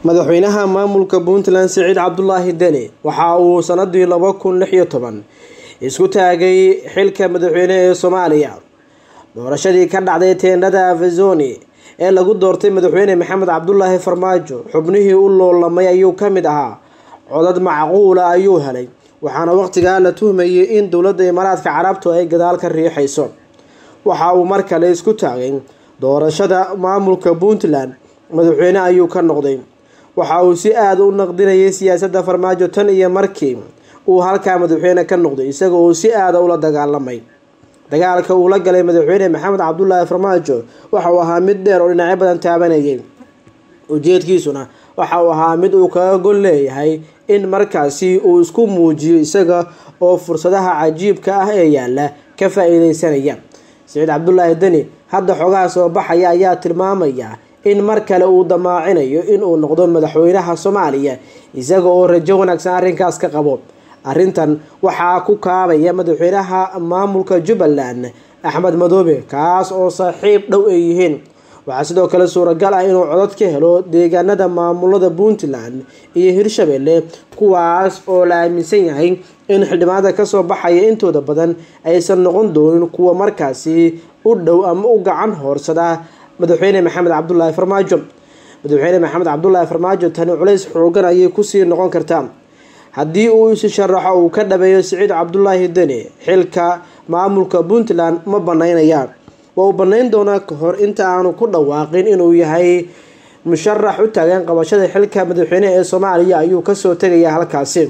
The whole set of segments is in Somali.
madaxweynaha maamulka puntland siciid cabdulaahi deni waxa uu sanadii laba kun lix iyo toban isku taagay xilka madaxweyne ee soomaaliya doorashadii ka dhacday teendhada avazoni ee lagu doortay madaxweyne maxamed cabdulaahi farmaajo xubnihii u loolamay ayuu ka mid ahaa codad macquula ayuu helay waxaana waqtigaa la tuhmayay in dowladda imaaraadka carabtu ay gadaal ka riixayso waxa uu mar kale isku taagay doorashada maamulka puntland madaxweyne ayuu ka noqday waxa uu si aada u naqdinayay siyaasadda farmaajo tan iyo markii uu halkaa madaxweyne ka noqday isaga uu si aada ula dagaalamay dagaalka uu la galay madaxweyne maxamed cabdulaahi farmaajo waxa uu ahaa mid dheer oo dhinacyo badan taabanayay ujeedkiisuna waxa uu ahaa mid uu kaga gol leeyahay in markaasi uu isku muujiyo isaga oo fursadaha cajiibka ah ee yaala ka faa-iideysanaya siciid cabdulaahi deni hadda xogaha soo baxaya ayaa tilmaamaya in mar kale uu damaacinayo inuu noqdo madaxweynaha soomaaliya isaga oo rajo wanaagsan arrinkaas ka qabo arrintan waxaa ku kaabaya madaxweynaha maamulka jubbaland axmed madoobe kaas oo saaxiib dhow ay yihiin waxaa sidoo kale suuragal ah inuu codod ka helo deegaanada maamulada puntland iyo hirshabelle kuwaas oo la aaminsan yahay in xildhibaanada kasoo baxaya intooda badan aysan noqon doonin kuwa markaasi u dhow ama u gacan hoorsada madaxweyne maxamed cabdulaahi farmaajo madaxweyne maxamed cabdulaahi farmaajo tani culays xoogan ayay kusii noqon kartaa haddii uu isi sharaxo uu ka dhabeeyo siciid cabdulaahi deni xilka maamulka puntland ma banaynayaan waa uu banayn doonaa kahor inta aanu ku dhawaaqin inuu yahay musharax u taagan qabashada xilka madaxweyne ee soomaaliya ayuu kasoo tegaya halkaasi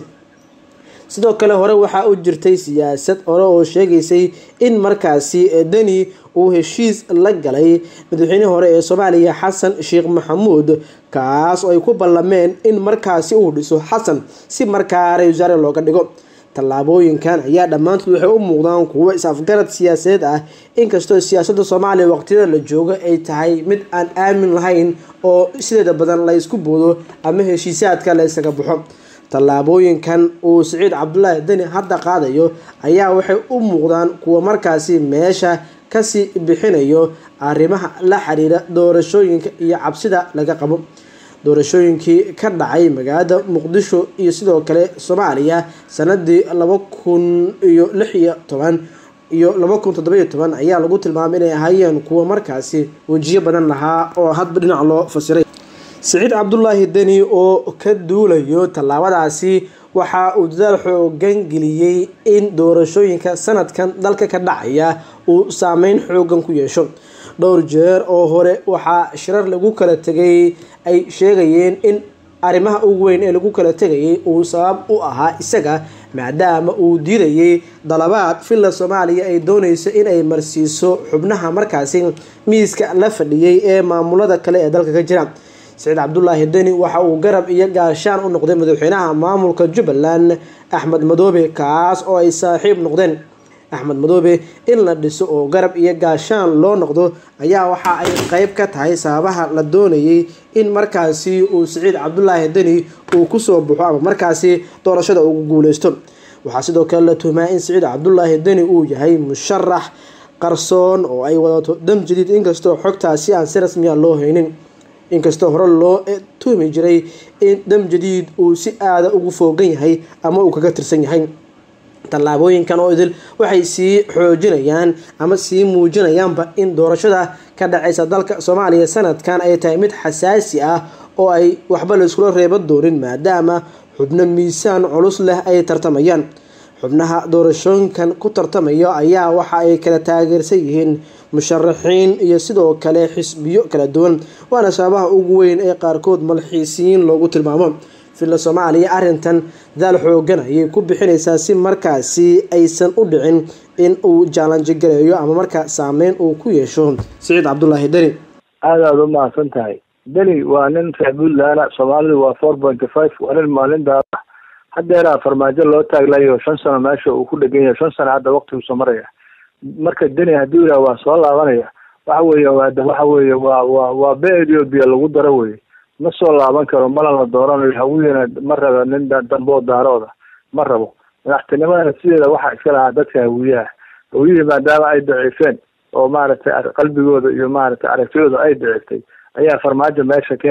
sidoo kale hore waxaa u jirtay siyaasad hore oo sheegaysay in markaasi deni uu heshiis la galay madaxweynihii hore ee soomaaliya xasan sheekh maxamuud kaas oo ay ku ballameen in markaasi uu dhiso xasan si markaa ra-isul wasaare looga dhigo tallaabooyinkan ayaa dhammaantood waxay u muuqdaan kuwo is-afgarad siyaasadeed ah inkastoo siyaasadda soomaaliya waqtiyada la joogo ay tahay mid aan aamin lahayn oo sideeda badan la ysku boodo ama heshiisaadka la ysaga baxo tallaabooyinkan uu siciid cabdulaahi deni hadda qaadayo ayaa waxay u muuqdaan kuwa markaasi meesha kasii bixinayo arrimaha la xiriira doorashooyinka iyo cabsida laga qabo doorashooyinkii ka dhacay magaalada muqdisho iyo sidoo kale soomaaliya sanadii laba kun iyo lix iyo toban iyo laba kun toddobiyo toban ayaa lagu tilmaamay inay ahaayeen kuwa markaasi wejiyo badan lahaa oo hadba dhinac loo fasiray siciid cabdulaahi deni oo ka duulayo tallaabadaasi waxa uu dadaal xoogan geliyey in doorashooyinka sanadkan dalka ka dhacaya uu saameyn xoogan ku yeesho dhowr jeer oo hore waxaa shirar lagu kala tegay ay sheegayeen in arrimaha ugu weyn ee lagu kala tegayay uu sabab u ahaa isaga maadaama uu diidayay dalabaad villa soomaaliya ay dooneyso in ay marsiiso xubnaha markaasi miiska la fadhiyay ee maamulada kale ee dalka ka jira siciid cabdulaahi deni waxa uu garab iyo gaashaan u noqday madaxweynaha maamulka jubbaland axmed madoobe kaas oo ay saaxiib noqdeen axmed madoobe in la dhiso oo garab iyo gaashaan loo noqdo ayaa waxa ay qeyb ka tahay sababaha la doonayay in markaasi uu siciid cabdulaahi deni uu kusoo baxo ama markaasi doorashada ugu guuleysto waxaa sidoo kale la tuhmaa in siciid cabdulaahi deni uu yahay musharax qarsoon oo ay wadato dam jadiid inkastoo xogtaasi aan si rasmiya loo haynin inkastoo hore loo tuhmi jiray in dam jadiid uu si aada ugu foogan yahay ama uu kaga tirsan yahay tallaabooyinkan oo idil waxay sii xoojinayaan ama sii muujinayaanba in doorashada ka dhaceysa dalka soomaaliya sanadkan ay tahay mid xasaasi ah oo ay waxba la iskula reeban doonin maadaama xubno miisaan culus leh ay tartamayaan xubnaha doorashooyinkan ku tartamaya ayaa waxa ay kala taageersan yihiin musharaxiin iyo sidoo kale xisbiyo kala duwan waana sababaha ugu weyn ee qaarkood malxiisiyiin loogu tilmaamo villa soomaaliya arrintan dadaal xoogan ayay ku bixinaysaa si markaasi aysan u dhicin in uu jaalanji gareeyo ama markaa saameyn uu ku yeesho siciid cabdulaahi deni aada aada u mahadsan tahay deni waa nin reer puntland soomaalidu waa four pointy five waa nin maalintaa haddeeraa farmaajo loo taaglayo shan sano meesha uu ku dhegan yahay shan sano hadda waqtiguusa maraya marka deni hadduu yidhaha waa soo laabanaya waxa weeye waxa weeye waa waa waa be ethiopia lagu daro weye ma soo laaban karo mana la dooranayo hawiyana ma raba nin damboo daarooda ma rabo madaxtinimada sideeda waxaa iska lahaa dadka hawiyaha hawiyihii maadaama ay daciifeen oo maaragtay qalbigooda iyo maaragtay aragtidooda ay daciiftay ayaa farmaajo meesha ka helay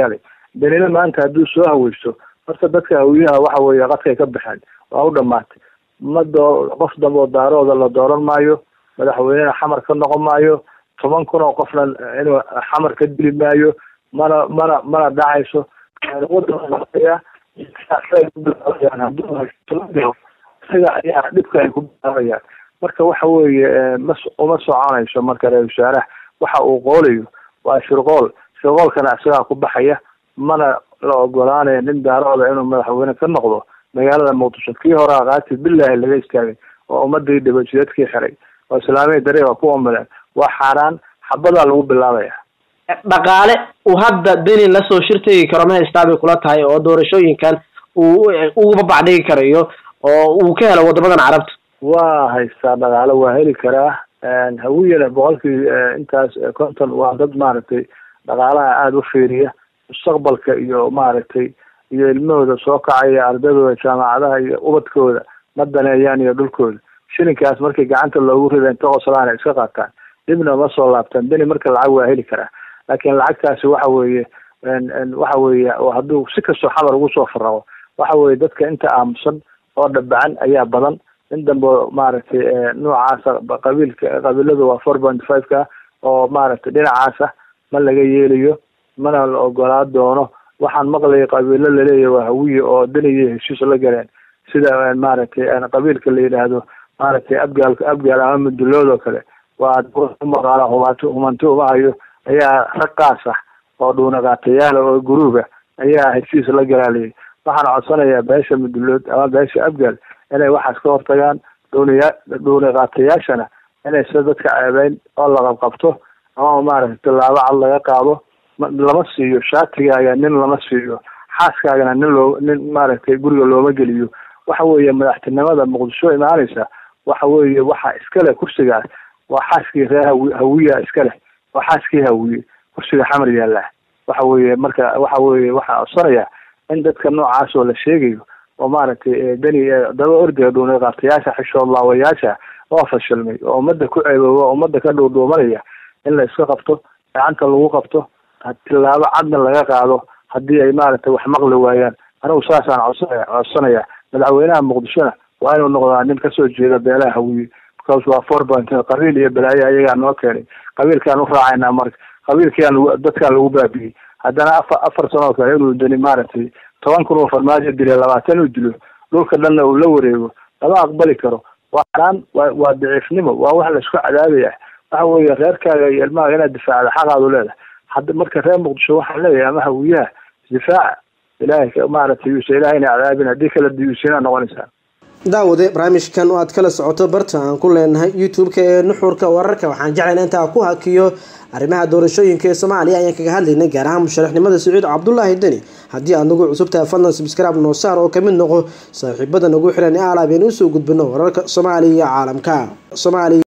danina maanta hadduu soo haweysto horta dadka hawiyaha waxa weeye qadkay ka baxeen waa u dhamaatay ma doo qof dambe oo daarooda la dooran maayo madaxweynena xamar ka noqon maayo toban kun oo qofna inuu xamar ka dili maayo mana mana mana dhacayso isaga ayaa dhibka ay ku bilaabayaan marka waxa weeye ma uma soconayso marka ra-isul wasaaraha waxa uu qoolayo waa shirqool shirqoolkana isagaa ku baxaya mana la ogolaanaya nin daarooda inuu madaxweyne ka noqdo magaalada muqdisho kii hore aqaati bilahi laga istaagay oo ummadii dhibajideedkii xiray oo islaamiya dariiqa ku omileen waa xaaraan xabadaa lagu bilaabaya dhaqaale uu hadda deni lasoo shirtegi karo ma haystaa bay kula tahay oo doorashooyinkan uu uga bacdhigi karayo oo uu ka helo wadamadan carabta waa haystaa dhaqaale waa heli karaa hawiyana boqolkii intaas konton waa dad maaragtay dhaqaalaha aada u fiiriya mustaqbalka iyo maaragtay iyo ilmahooda soo kacaya ardadooda jaamacadaha iyo ubadkooda ma daneeyaan iyo dhulkooda shilinkaas markii gacanta loogu rida inta qoslaan ay iska qaataan dibna ma soo laabtaan beni marka lacag waa heli karaa laakiin lacagtaasi waxa weeye waxa weeye hadduu si kastoo xamar ugu soo faraqo waxa weeye dadka inta aamusan oo dhabacan ayaa badan in dambe maaragtay noocaasa qabiilka qabiilada waa four point five ka oo maaragtay dhinacaasa ma laga yeelayo mana la ogolaa doono waxaan maqlayay qabiilo laleeyahy waa hawiye oo daniya heshiis la galeen sida maaragtay qabiilka la yidhaahdo maaragtay abgaalka abgaal ama mudulood oo kale waa umaqaala humaanti humanti uma hayo ayaa rag qaas ah oo dhuunaqaatayaala oo guruuba ayaa heshiis la galaalayay waxaan codsanayaa beesha mudulood ama beesha abgaal inay waxaas ka hortagaan dhuuniya dhuuniqaatayaashana inay sida dadka ceebeyn oo la qabqabto ama maaragtay tallaabo cad laga qaado lama siiyo shaatigaaga nin lama siiyo xaaskaagana nin loo nin maaragtay guriga looma geliyo waxa weeye madaxtinimada muqdisho imaanaysa waxa weeye waxa iska leh kursigaas waa xaaskii reer hawi hawiya iska leh waa xaaskii hawiye kursiga xamar yaallaa waxa weeye marka waxa weeye waxaa codsanaya in dadka noocaas oo la sheegayo oo maaragtay deni daba ordiga dhuuniqaatayaasha xishood laawayaasha oo fashilmay oo ummadda ku ceebooba oo ummadda ka dhuudhuumanaya in la iska qabto gacanta lagu qabto tilaabo cadna laga qaado haddii ay maaragtay wax maqli waayaan anigu saasaan codsanaya codsanaya madaxweynaha muqdishona waa inuu noqdaa nin kasoo jeeda beelaha hawiye because waa four point qabiil iyo balaayo ayagaa noo keenay qabiilkaan u raacaynaa marka qabiilkiaan lagu dadkaan lagu baabi'iyey haddana afar afar sanoo kale inuu dani maaragtay toban kun oo farmaajo dila labaatan uu dilo dhulka dhanna uu la wareego lama aqbali karo waa xaraan waa waa daciifnimo waa wax laisku cadaabaya waxa weeye reerkaaga iyo ilmahaga inaad difaacda xaqaadu leedahay hadda marka reer muqdisho waxaan leeyahay ama hawiyaha difaaca ilaahay maaragtay yuusa ilaahayna cadaabin haddii kala diyuusinaa noqonaysaa daawade barnaamijkan oo aad kala socoto barta aan ku leenahay youtube-ka ee nuxurka wararka waxaan jeclayna intaa ku hakiyo arrimaha doorashooyinka ee soomaaliya ayaan kaga hadlaynay gaar ahaan musharaxnimada sacuud cabdulaahi deni haddii aad nagu cusub tahay fadlan subscribe noo saar oo kamid noqo saaxiibada nagu xiran ee alaabeen usoo gudbino wararka soomaaliya iyo caalamka soomaaliya